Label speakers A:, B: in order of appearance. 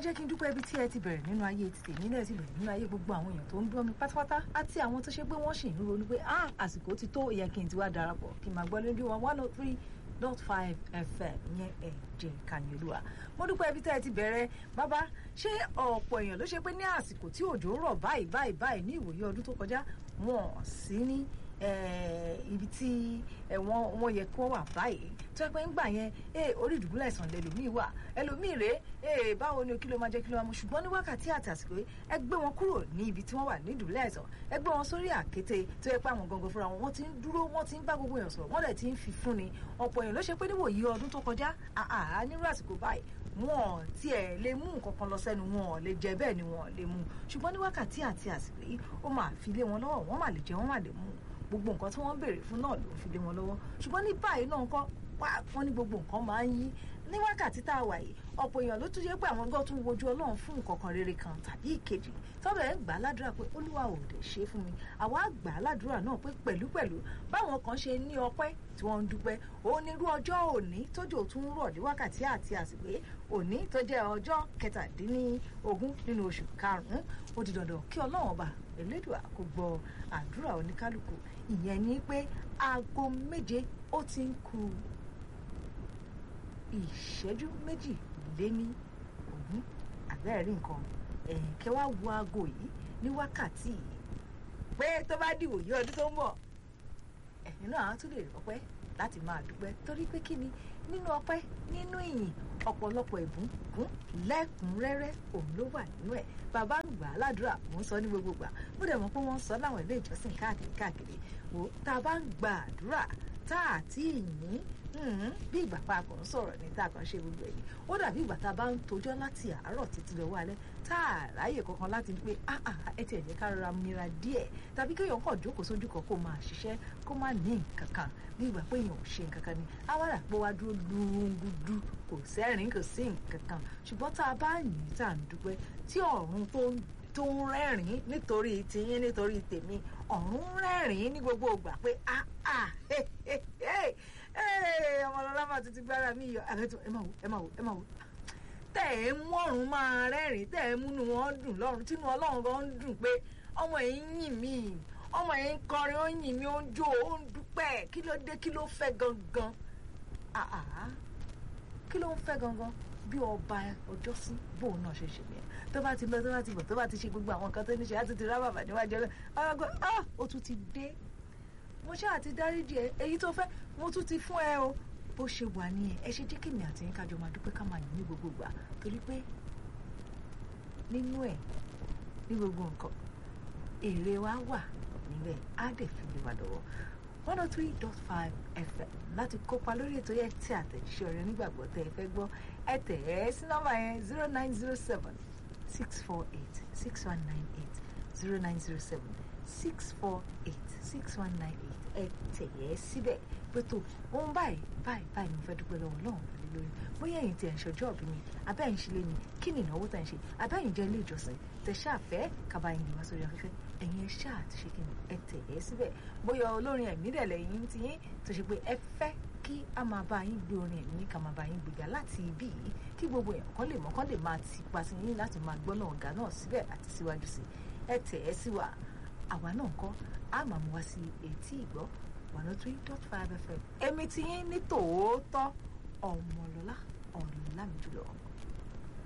A: jẹ́ kí n dúpẹ́ ibi tí ẹ ti bẹ̀rẹ̀ nínú ayé ti tèmi náà ti bẹ̀rẹ̀ nínú ayé gbogbo àwọn èèyàn tó ń gbọ́ mi pátápátá àti àwọn tó ṣe pé wọ́n sì ń ronú pé ah àsìkò ti tó yẹ kí n ti wá darapọ̀ kí n máa gbọ́ lójú wọn one oh three dot five fm yẹn ẹ jẹ́ kanyolúwa mo dúpẹ́ ibi tí ẹ ti bẹ̀rẹ̀ bàbá ṣé ọ̀pọ̀ èèyàn ló ṣe pé ní àsìkò tí òjò rọ̀ báyìí báyìí báyìí ní ìwòye ọdún tó kọjá wọn sí ní ibi tí wọ́n wọ́n yẹ kó wà báyìí tó yẹ pé ńgbà yẹn orí ìdùbúlẹ̀ ìsàn lẹ́lòmíì wà ẹlòmíì rèé báwo ni kí ló máa jẹ́ kí ló máa mú ṣùgbọ́n ní wákàtí àti àsìkò yìí ẹ gbé wọn kúrò ní ibi tí wọ́n wà ní ìdùbúlẹ̀ ìsàn ẹ gbé wọn sórí àkété tó yẹ pé àwọn gangan fúnra wọn wọ́n ti ń dúró wọ́n ti ń bá gbogbo èèyàn sọ̀rọ̀ wọ́n dẹ̀ ti ń fi fún ni ọ̀pọ̀ èèyàn ló ṣe pé níwòyí ọdún tó kọjá àá nírú àsìkò báyìí wọn tiẹ̀ lè mú nǹkan kan lọ sẹ́nu wọn lè jẹ bẹ́ẹ̀ ni wọn lè mú ṣùgbọ́n ní wákàtí àti àsìkò yìí ó máa fi lé wọn lọ́wọ́ wọ́n máa lè jẹ wọ́n máa lè mú gbogbo nǹkan tí wọ́n ń béèrè fún náà ló fi lé wọn lọ́wọ́ ṣùgbọ́n ní báyìí náà kọ́ wọ́n ní gbogbo nǹkan máa ń yí ní wákàtí tá a wà yìí ọ̀pọ̀ èèyàn ló tún yẹ pé àwọn gbọ́ tún wojú ọlọ́run fún nǹkan kan rere kan tàbí ìkejì tọ́bẹ̀ ẹ̀ ń gbà á ládùúrà pé olúwa ò dẹ̀ ṣe fún mi àwa gbà á ládùúrà náà pé pẹ̀lúpẹ̀lú báwọn kan ṣe ní ọpẹ́ tí wọ́n ń dúpẹ́ onírú ọjọ́ òní tójò tún rọ̀ ní wákàtí àti àsìkò òní tó jẹ́ ọjọ́ kẹtàdínlógún nínú oṣù karùn-ún ó di dandan kí ọlọ́run ọba elédùà kó gbọ́ àdúrà oníkálukú ìyẹn ni pé aago méje ó ti ń ku ìṣẹ́jú méjì lé ní ogún àbẹ́rẹ́ rí nǹkan kẹ́ wá wo aago yìí ní wákàtí yìí pé tó bá dìwò yí ọdún tó ń bọ̀ ẹ̀yin náà á tún lè rọpẹ́ láti máa dúpẹ́ torí pé kí ni nínú ọpẹ́ nínú ìyìn ọ̀pọ̀lọpọ̀ ìbùkún lẹ́kùnrẹ́rẹ́ òun ló wà nínú ẹ̀ bàbá ń gbà á ládùúrà mò ń sọ ní gbogbo gbà mo dẹ̀ mọ̀ pé wọ́n ń sọ láwọn ilé ìjọsìn káàkiri káàkiri wò tá a bá ń gba àdúrà tá a ti yìn bí ìgbà pa kò ń sọ̀rọ̀ ní tá a kàn ṣe gbogbo èyí ó dàbí ìgbà tá a bá ń tojọ́ láti àárọ̀ títí lọ́wọ́ alẹ́ tá a ráyè kankan láti pé ẹ ti ẹ̀jẹ̀ ká rọra mira díẹ̀ tàbí kéèyàn kàn jókòó sójú kan kó máa ṣiṣẹ́ kó má ní nǹkan kan bí ìgbà pé èèyàn ò ṣe nǹkan kan ni awàrà pé wá dúró lúngúdú kò sẹ́rìn kò sí nǹkan kan ṣùgbọ́n tá a bá yìn tá à ń dúpẹ́ tí ọ̀run tó ń tó ń rẹ́rìn-ín nítorí tiyín nítorí tèmi ọ̀run rẹ́rìn-ín ní gbogbo ìgbà pé ah ah ọmọlọ́lá máa tún ti gbára mi yọ àbẹ́tò ẹ máa wò ẹ máa wò ẹ máa wò tẹ̀ ẹ́ mú ọ̀run máa rẹ́rìn-ín tẹ̀ ẹ́ múnú wọn dùn lọ́run tínú ọlọ́run gan ń dùn pé ọmọ yìí ń yìn mí ọmọ yìí ń kọrin ó ń yìn mí ó ń jó ó ń dúpẹ́ kí ló dé kí ló fẹ́ gangan kí ló ń fẹ́ gangan bí ọba ọjọ́ sí bóun náà ṣe ṣe nìyẹn tó bá ti lọ tó bá ti bọ̀ tó bá ti ṣe gbogbo àwọn nǹkan tó ní ṣe á ti ti rá bàbá níwájú ọlọ́ ọgbẹ́ ah ó tún ti dé mo ṣáà ti dáríjì ẹ èyí tó fẹ́ mo tún ti fún ẹ o bó ṣe wà nìyẹn ẹ ṣe jẹ́ kí èmi àti yín kájọ máa dúpẹ́ ká máa yìn ní gbogbo ìgbà torí pé nínú ẹ̀ ní gbogbo nǹkan èrè wa wà níbẹ̀ á dẹ̀ fi lè wà lọ́wọ́ one oh three dot five fm láti kópa lórí ètò yẹn tí àtẹ̀jíṣẹ́ ọ̀rẹ́ onígbàgbọ́ tẹ́ ẹ fẹ́ gbọ́ ẹ tẹ̀ ẹ́ sí nọ́mbà yẹn zero nine zero seven six four eight six one nine eight zero nine zero seven six four eight six one nine eight ẹ tẹ̀ ẹ́ síbẹ̀ pẹ̀tọ́ ohun báyìí báyìí báyìí mo fẹ́ dúpẹ́ lọ́wọ́ Ọlọ́run lórí lórí bóyá ẹ̀yin tí ẹ̀ ń ṣọjọ́ ọ̀bí mi abẹ́ ẹ̀yin ṣe lé ní kí ni ìnáwó tá ẹ̀ ń ṣe abẹ́ ẹ̀yin jẹ́ ilé ìjọsìn tẹ̀ ṣáà fẹ́ kaba ẹ̀yin lè wá sórí afẹ́fẹ́ ẹ̀yin ẹ̀ ṣáà ti ṣe kí ni ẹ tẹ̀ ẹ́ síbẹ̀ bóyá olórin ẹ̀mí dẹ̀ lẹ́yìn ti yín tó ṣe pé ẹ fẹ́ kí a máa bá yín gbé orin ẹ̀mí ká máa bá yín gbéga láti ibí yìí kí gbogbo èèyàn kan lè mọ̀ kán lè máa ti pa sí yín láti máa gbọ́ náà ọ̀gá náà síbẹ̀ àti síwájú sí ẹ tẹ̀ ẹ́ sí wa àwa náà kọ́ a máa mú wá sí etí ìgbọ́ one oh three dot five fm èmi ti yín ní tòótọ́ ọmọlọ́lá ọ̀rọ̀ lámì jùlọ.